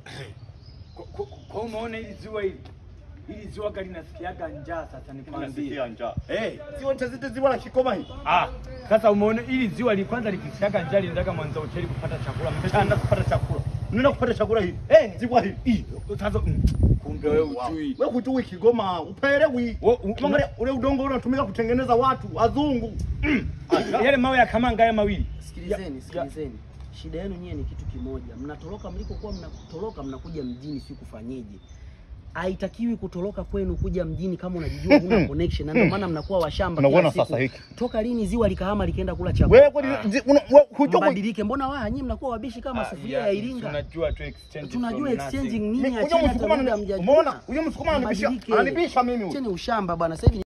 Kwa- kwa- Kwa umeona hili ziwa hili hili ziwa kali nasikiaga njaa sasa nikwambie. Nasikia njaa. Eh, Ziwa Tazite ziwa la Kikoma hii. ah, sasa umeona hili ziwa li kwanza likisiaga njaa linataka Mwanza hoteli kupata chakula Mtaenda mchana. kupata chakula. Unaenda kupata chakula hii. Eh, Ziwa hii. hii sasa mm, kumbe wewe ujui. Wewe hujui Kigoma, upelewi. Wo- u- Ukiangalia ule udongo ule unatumika kutengeneza watu wazungu. Yale mawe ya kamanga haya mawili. Sikilizeni, sikilizeni. Shida yenu nyie ni kitu kimoja. Mnatoroka mlikokuwa mnatoroka mnakuja mjini si kufanyeje? Haitakiwi kutoroka kwenu kuja mjini kama unajijua huna connection na ndio maana mnakuwa washamba kila Unaona siku. sasa hiki. Toka lini ziwa likahama likaenda kula chakula? Wewe kwani zi- una- wewe hujui Mbadilike. Mbona waa nyinyi mnakuwa wabishi kama sufuria ya Iringa? Tunajua tu exchange. Tunajua from exchanging nothing. nini Huyo achana hata Msukuma muda anani- mjajua. umeona? Huyo Msukuma ananibisha- Mbadilike. ananibisha mimi huyu. Acheni ushamba bwana. Sasa hivi